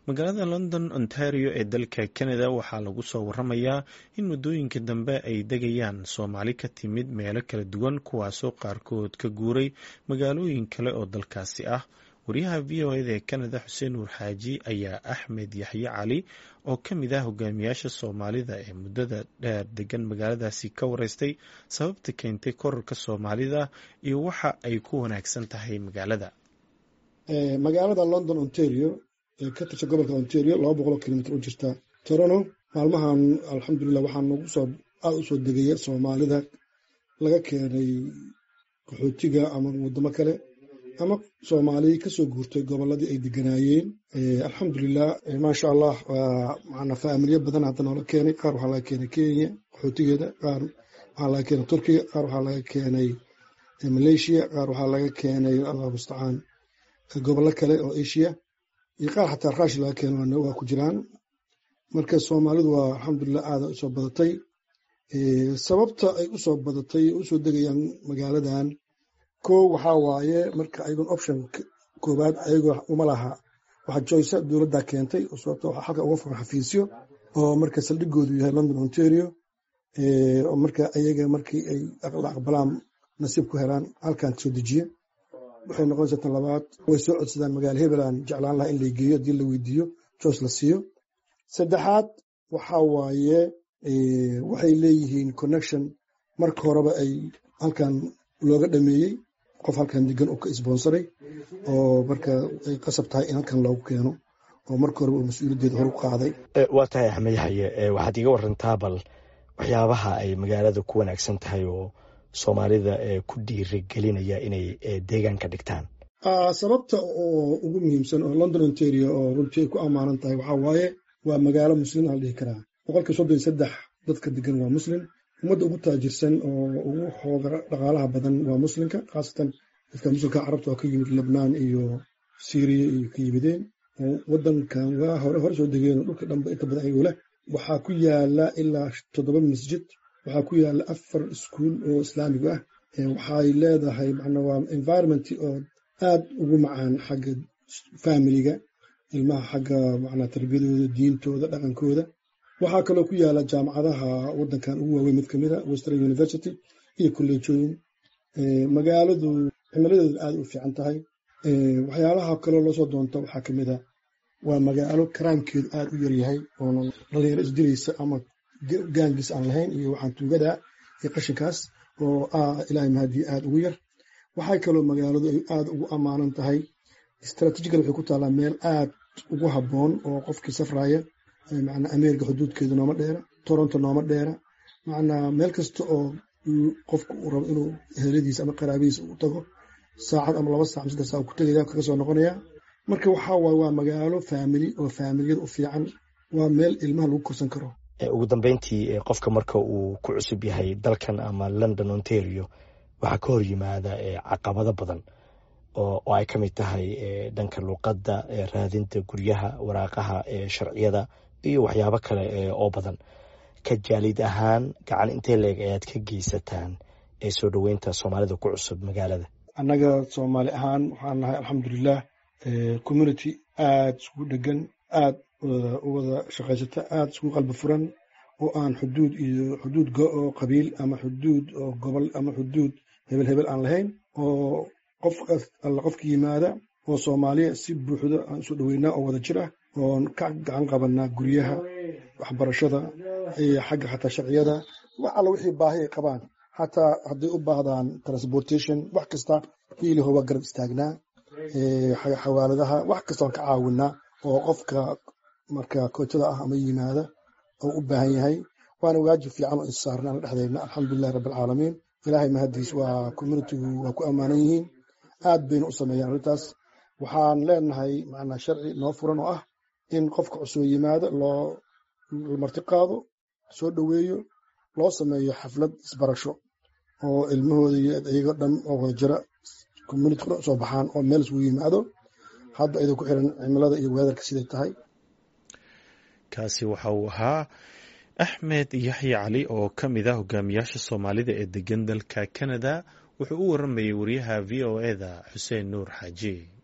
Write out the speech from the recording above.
magaalada london ontario ee dalka canada waxaa lagu soo waramayaa in muddooyinka dambe ay degayaan soomaali ka timid meelo kala duwan kuwaasoo qaarkood ka guuray magaalooyin kale oo dalkaasi ah wariyaha v o eda ee canada xuseen nuur xaaji ayaa axmed yaxye cali oo ka mid ah hogaamiyaasha soomaalida ee muddada dheer degan magaaladaasi ka wareystay sababta keentay korarka soomaalida iyo waxa ay ku wanaagsan tahay magaalada magaalada london ontario ee ka tirsan gobolka ontario laba boqoloo kilomitr u jirta torono maalmahan alxamdulilah waxaa nagu soo aada usoo degaya soomaalida laga keenay qaxootiga ama waddamo kale ama soomaali kasoo guurtay goboladii ay deganaayeen alxamdulilah maasha allah mana faamilyo badan hadda noola keenay qaar waxaa laga keenay kenya qaxootigeeda qaar waxaa laga keenay turkiga qaar waxaa laga keenay malaysia qaar waxaa laga keenay allah mustacaan gobollo kale oo asia iyo qaar xataa raash laga keeno waa ku jiraan marka soomaalidu waa alxamdulilah aada usoo badatay sababta ay usoo badatay usoo degayaan magaaladan ko waxaa waaye marka ayagon option koowaad ayagoo uma laha waxaa joysa dowladda keentay sababto waxaa halka uga furan xafiisyo oo marka saldhigoodu yahay london ontario oo marka ayaga markii ay la aqbalaan nasiib ku helaan halkan soo dejiye waxay noqonaysaa tan labaad way soo codsadaan magaala hebelan jeclaan laha in la geeyo haddii la weydiiyo joyce la siiyo saddexaad waxaa waaye waxay leeyihiin connection marka horeba ay halkan looga dhameeyey qof halkan degan oo ka isboonsaray oo marka ay qasab tahay in halkan loogu keeno oo marka horeba uu mas-uuliyaddeeda hor u qaaday waa tahay axmed yaxye waxaad iga warantaa bal waxyaabaha ay magaalada ku wanaagsan tahay oo soomaalida ku dhiirigelinaya inay deegaan ka dhigtaan sababta oo ugu muhiimsan oo london ontario oo runtii ay ku ammaanan tahay waxaa waaye waa magaalo muslim aan dhihi karaa boqolkii soddon iyo saddex dadka degan waa muslim ummadda ugu taajirsan oo ugu xooga dhaqaalaha badan waa muslimka khaasatan dadka muslimka carabta oo ka yimid lebnaan iyo syriya iyo ka yimideen oo waddankan waa hore hore soo degeen oo dhulka dhanba inta badan ayagoo leh waxaa ku yaala ilaa toddoba masjid waxaa ku yaala afar iskuul oo islaamiga ah waxay leedahay macna waa environment oo aad ugu macaan xagga familiga ilmaha xagga macnaa tarbiyadooda diintooda dhaqankooda waxaa kaloo ku yaala jaamacadaha waddankan ugu waaweyn mid kamid a western university iyo kolleejooyin magaaladu cimiladeedu aad u fiican tahay waxyaalaha kaloo loosoo doonto waxaa kamid a waa magaalo karaamkeedu aad u yaryahay oona dhalinyaro isdilaysa ama gaangis aan lahayn iyo waxaan tuugada iyo qashinkaas oo ilaahay mahadii aad ugu yar waxay kaloo magaaladu ay aad ugu ammaanan tahay istraatijigal waxay ku taallaa meel aad ugu habboon oo qofkii safraya macnaa ameerika xuduudkeedu nooma dheera toronto nooma dheera macnaa meel kasta oo qofku uu rabo inuu heladiisa ama qaraabadiisa u tago saacad ama laba sac saddex sac ku tegaya kaga soo noqonaya marka waxaa waaye waa magaalo faamili oo faamiliyada u fiican waa meel ilmaha lagu korsan karo ugu dambeyntii qofka marka uu ku cusub yahay dalkan ama london ontario waxaa ka hor yimaada caqabado badan oo ay ka mid tahay dhanka luuqadda raadinta guryaha waraaqaha sharciyada iyo waxyaabo kale oo badan ka jaalid ahaan gacan intee leeg ayaad ka geysataan ee soo dhoweynta soomaalida ku cusub magaalada annaga soomaali ahaan waxaan nahay alxamdulilah community aad iskugu dhegan aad u wada shaqaysata aad iskugu qalbi furan oo aan xuduud iyo xuduud oo qabiil ama xuduud oo gobol ama xuduud hebel hebel aan lahayn oo qof alla qofka yimaada oo soomaaliya si buuxda aan isu dhoweynaa oo wada jir ah oon ka gacan qabanaa guryaha waxbarashada iyo xagga xataa sharciyada wax alla wixii baahi ay qabaan xataa hadday u baahdaan transportation wax kasta hiiliho waa garab istaagnaa xawaaladaha wax kasta waan ka caawinaa oo qofka marka kootada ah ama yimaada oo u baahan yahay waana waajib fiican oo issaarna aan dhexdayna alxamdulilahi rabbilcaalamiin ilaahay mahadiis waa communitigu waa ku ammaanan yihiin aad bayna u sameeyaan arrintaas waxaan leenahay macnaa sharci noo furan oo ah in qofka cusub yimaado loo martiqaado soo dhoweeyo loo sameeyo xaflad isbarasho oo ilmahooda iyo iyago dhan oo wada jira communitiga dhan soo baxaan oo meel isugu yimaado hadda idinku xiran cimilada iyo weedarka siday tahay kaasi waxa uu ahaa axmed yaxye cali oo ka mid ah hogaamiyaasha soomaalida ee degan dalka canada wuxuu u waramayay wariyaha v o eda xuseen nuur xaaji